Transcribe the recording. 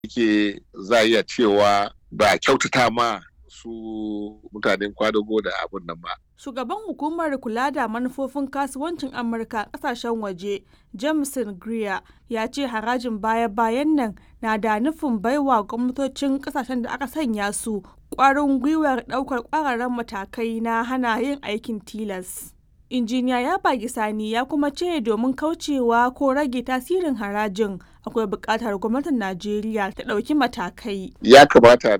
yake za a iya cewa ba kyautata ma su mutanen kwadago da abun nan ba. Shugaban hukumar kula da manufofin kasuwancin Amurka kasashen waje, Jameson Greer, ya ce harajin baya-bayan nan na da nufin baiwa gwamnatocin kasashen da aka sanya su kwarin gwiwar daukar kwararren matakai na hana yin aikin tilas. Injiniya ya bagi sani ya kuma ce domin kaucewa ko rage tasirin harajin akwai buƙatar gwamnatin Najeriya ta ɗauki matakai. Ya kamata